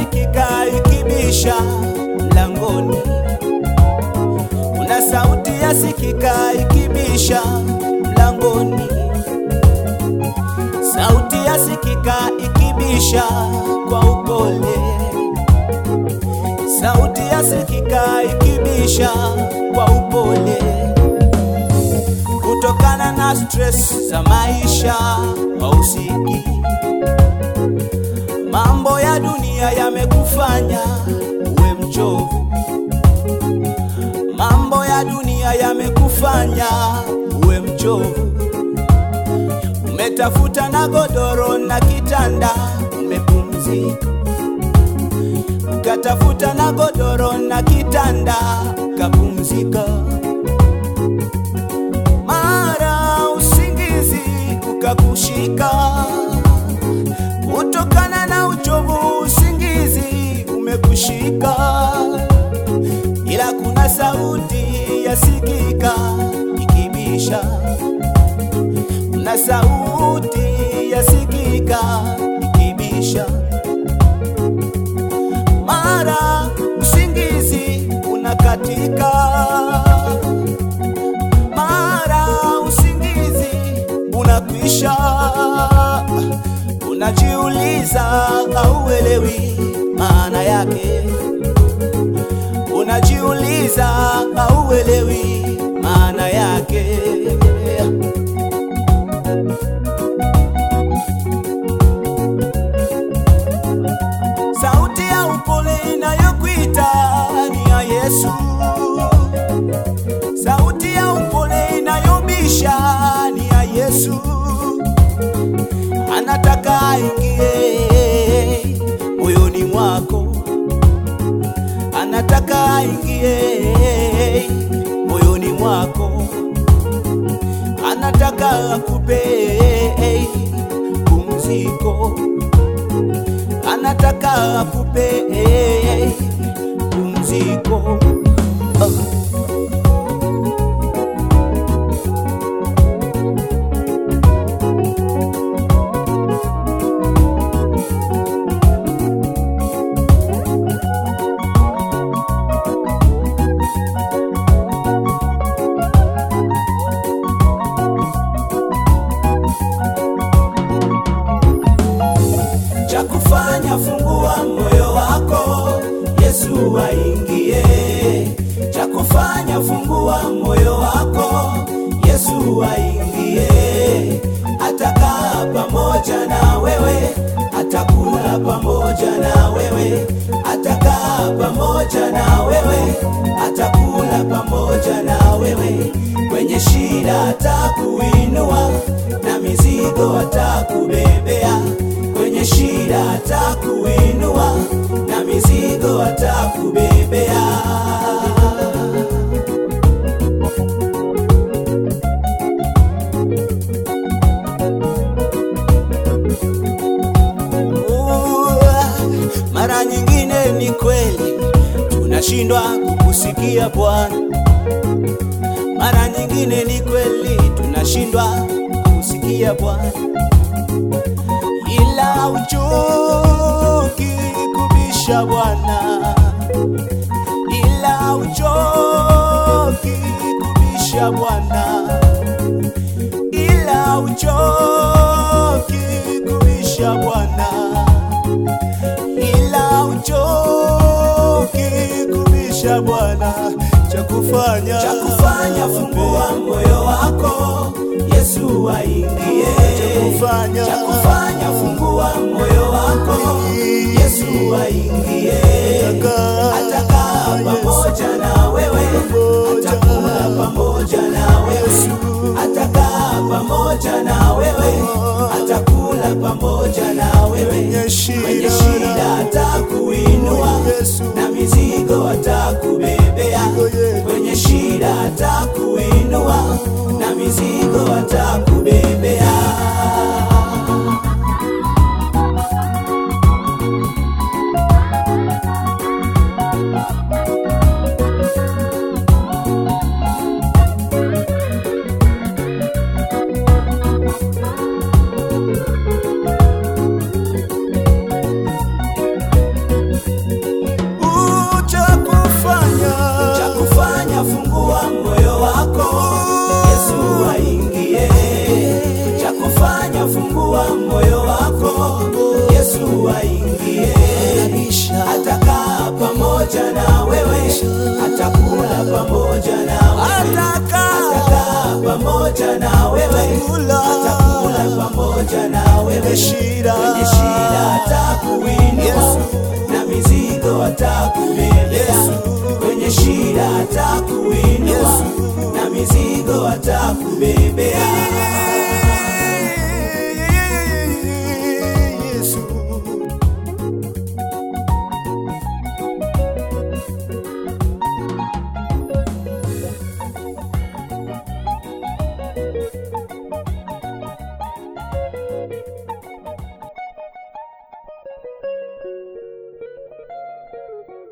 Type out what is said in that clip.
yasikika ikibisha mlangoni, kuna sauti yasikika ikibisha mlangoni, sauti yasikika ikibisha kwa upole, sauti yasikika ikibisha kwa upole, kutokana na stress za maisha hausiki Mambo ya dunia yamekufanya uwe mchovu, mambo ya dunia yamekufanya uwe mchovu. Umetafuta na godoro na kitanda, umepumzika, ukatafuta na godoro na kitanda, ukapumzika. Mara usingizi ukakushika kutokana na uchovu, usingizi umekushika, ila kuna sauti yasikika ikibisha, kuna sauti yasikika ikibisha. Mara usingizi unakatika, mara usingizi unakwisha unajiuliza hauelewi maana yake, unajiuliza hauelewi maana yake. Sauti ya upole inayokuita ni ya Yesu, sauti ya upole inayobisha ni ya Yesu anataka aingie moyoni mwako, anataka aingie moyoni mwako, anataka akupe pumziko, anataka akupe pumziko. Oh. cha kufanya, fungua moyo wako, Yesu aingie. Cha kufanya, fungua moyo wako, Yesu aingie. Atakaa pamoja na wewe, atakula pamoja na wewe, atakaa pamoja na wewe, atakula pamoja na wewe. Kwenye shida atakuinua, na mizigo atakubebea kwenye shida atakuinua na mizigo atakubebea. Mara nyingine ni kweli tunashindwa kukusikia Bwana, mara nyingine ni kweli tunashindwa kukusikia Bwana ila uchoki kubisha Bwana, ila uchoki kubisha Bwana, ila uchoki kubisha Bwana, ila uchoki kubisha Bwana, cha kufanya cha kufanya, fungua moyo wako, Yesu aingie, cha kufanya cha kufanya, fungua moyo wako, Yesu aingie, atakaa pamoja na wewe, atakula pamoja na wewe, atakaa pamoja na wewe, atakula pamoja na wewe, kwenye shida atakuinua na mizigo atakubebea, kwenye shida atakuinua na mizigo atakubebea. atakubebea. Yesu.